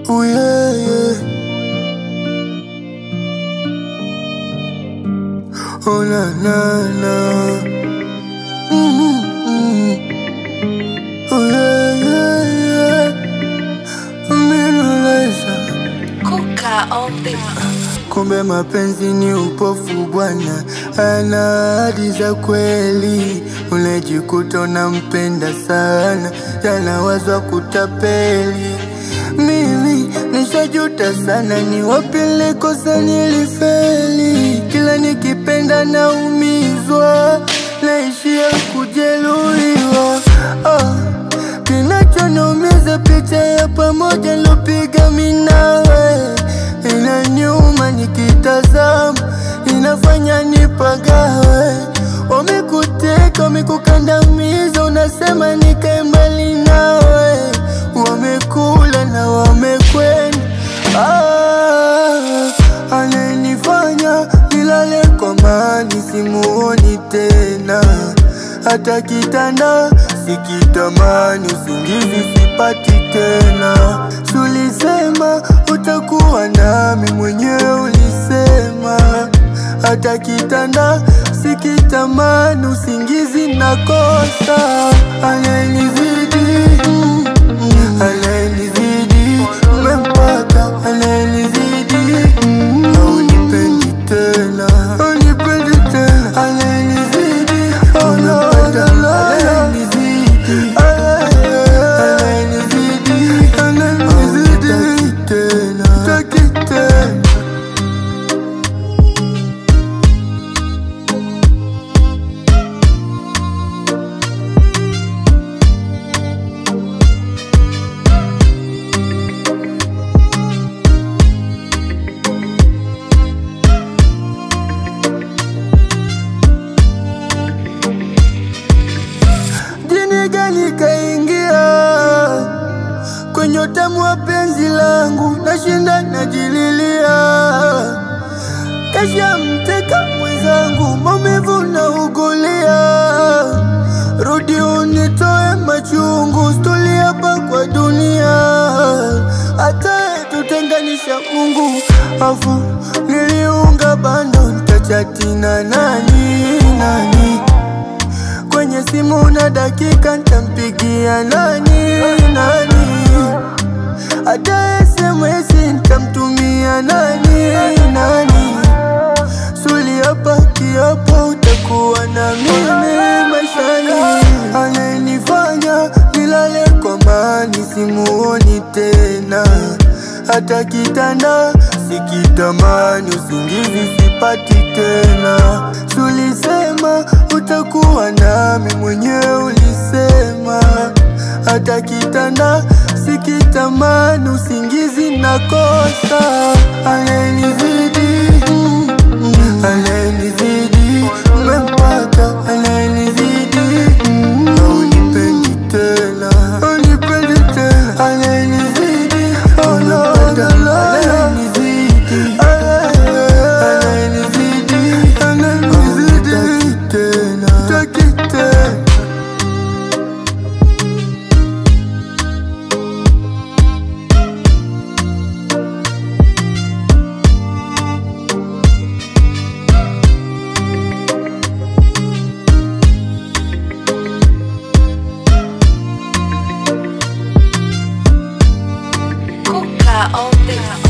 Oh yeah, yeah. Oh na na na. Mm-hmm. Oh yeah, yeah, yeah. Umenoleza. Kuka on the Kumbe mapenzi ni upofu bwana, ana ahadi za kweli. Unajikuta unampenda sana, yanawazwa kutapeli. Mimi nishajuta sana, ni wapi nilikosa nilifeli. Kila nikipenda naumizwa, naishia kujeruhiwa. Ah, kinachoniumiza picha ya pamoja nilopiga mimi nawe inaniuma nikitazama, inafanya nipagawe. Wamekuteka, wamekukandamiza, unasema nikae mbali nawe. Wamekula na wamekwenda. Ah, ananifanya nilale kwa mani, simuoni tena hata kitanda sikitamani, usingizi sipati tena. Sulisema utakuwa nami, mwenyewe ulisema. Hata kitanda sikitamani, usingizi nakosa. Ananizidi, mm, mm, ananizidi, umempata, ananizidi, mm, haunipendi tena, haunipendi tena, ananizidi, umempata, ananizidi, ananizidi, ananizidi, hataki tena, hataki tena. Jini gani kaingia kwenye utamu wa penzi langu, nashinda najililia, kasha mteka mwenzangu, maumivu na ugulia. Rudi unitoe machungu, stuli hapa kwa dunia, hata tutenganisha Mungu. Afu niliunga bando, nitachatina nani nani kwenye simu na dakika ntampigia nani nani, hata SMS ntamtumia nani nani. Suli hapa kiapo, utakuwa na mimi maishani. Ananifanya nilale kwa mani, simuoni tena hata kitanda sikitamani, usingizi sipati tena. Sulisema utakuwa nami, mwenyewe ulisema. Hata kitanda sikitamani, usingizi nakosa. Ananizidi, mm, mm, ananizidi, umempata, ananizidi, mm, haunipendi tena, haunipendi tena, ananizidi, unapenda, ananizidi, ananizidi, ananizidi, hataki tena, hataki tena. Kuka on the